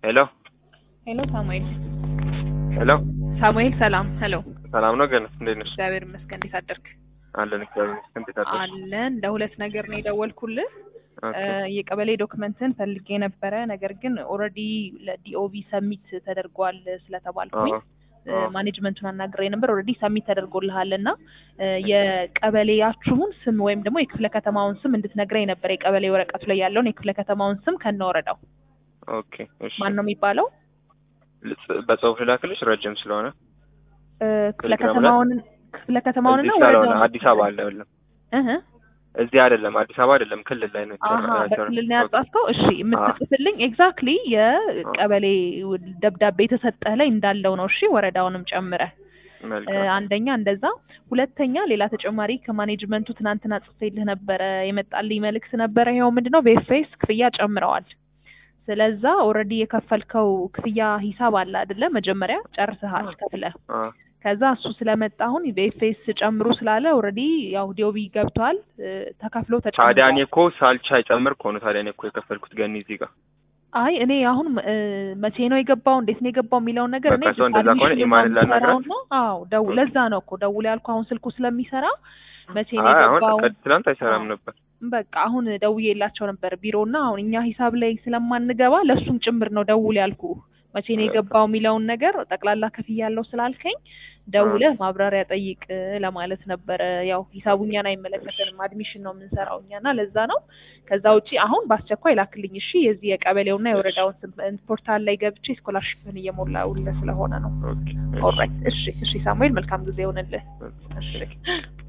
ሄሎ ሄሎ ሳሙኤል ሄሎ ሳሙኤል ሰላም ሄሎ ሰላም ነው ገነት እንዴት ነሽ? እግዚአብሔር ይመስገን እንዴት አደርክ አለን እግዚአብሔር ይመስገን እንዴት አደርሽ? አለን ለሁለት ነገር ነው የደወልኩልህ ኦኬ የቀበሌ ዶክመንትን ፈልጌ ነበረ ነገር ግን ኦልሬዲ ለዲኦቪ ሰሚት ተደርጓል ስለተባልኩኝ አዎ አዎ። ማኔጅመንቱን አናግሬ ነበር ኦልሬዲ ሰሚት ተደርጎልሃል እና የቀበሌያችሁን ስም ወይም ደግሞ የክፍለ ከተማውን ስም እንድትነግረኝ ነበር የቀበሌ ወረቀቱ ላይ ያለውን የክፍለ ከተማውን ስም ከነ ወረዳው ኦኬ እሺ ማን ነው የሚባለው ልጽ- በጽሁፍ ልላክልሽ ረጅም ስለሆነ እ፣ ክፍለ ቴሌግራም ላይ? ከተማውን ክፍለ ከተማውን እዚህ እና ስላልሆነ ወረዳውን አዲስ አበባ አለ አይደለም እህ እዚህ አይደለም አዲስ አበባ አይደለም ክልል ላይ ነው አሀ የተሰራ- በክልል ነው ያጻፍከው። እሺ የምትጽፍልኝ ኤግዛክትሊ የቀበሌ ደብዳቤ የተሰጠህ ላይ እንዳለው ነው። እሺ ወረዳውንም ጨምረህ እ፣ መልካም አንደኛ እንደዛ፣ ሁለተኛ ሌላ ተጨማሪ ከማኔጅመንቱ ትናንትና ጽፌልህ ነበረ የመጣልኝ መልእክት ነበረ። ይኸው ምንድነው በኤፍኤስ ክፍያ ጨምረዋል። ስለዛ ኦልሬዲ የከፈልከው ክፍያ ሂሳብ አለ አይደለ? መጀመሪያ ጨርሰሃል ከፍለህ አ ከዛ እሱ ስለመጣ አሁን በኤፍኤስ ጨምሩ ስላለ ኦልሬዲ ያው ዲኦቢ ገብቷል እ፣ ተከፍሎ ታዲያ እኔ ተጨምሯል። እኮ ሳልቻ ይጨምር እኮ ነው ታዲያ እኔ እኮ የከፈልኩት ገኒ እዚህ ጋር አይ እኔ አሁን እ፣ መቼ ነው የገባው እንዴት ነው የገባው የሚለውን ነገር እኔ በቃ ሰው እንደዛ ከሆነ አድሚሽን ኢማንን ላናግራት? የምሰራውና አዎ ደው ለዛ ነው እኮ ደውል ያልኩ አሁን ስልኩ ስለሚሰራ መቼ ነው አይ አሁን የገባው ቀድ- ትናንት አይሰራም አዎ። ነበር በቃ አሁን ደውዬላቸው ነበር ቢሮና አሁን እኛ ሂሳብ ላይ ስለማንገባ ለእሱም ጭምር ነው ደውል ያልኩ መቼ ነው የገባው የሚለውን ነገር ጠቅላላ ክፍያ ያለው ስላልከኝ ደውለህ ማብራሪያ ጠይቅ ለማለት ነበረ። ያው ሂሳቡ እኛን አይመለከተንም፣ አድሚሽን ነው የምንሰራው እኛና ለዛ ነው። ከዛ ውጪ አሁን በአስቸኳይ ላክልኝ እሺ። የዚህ የቀበሌውና የወረዳውን ስም ፖርታል ላይ ገብቼ ስኮላርሽፕን እየሞላውልህ ስለሆነ ነው። ኦኬ ኦልራይት እሺ፣ እሺ ሳሙኤል መልካም ጊዜ ይሆንልህ። እሺ እሺ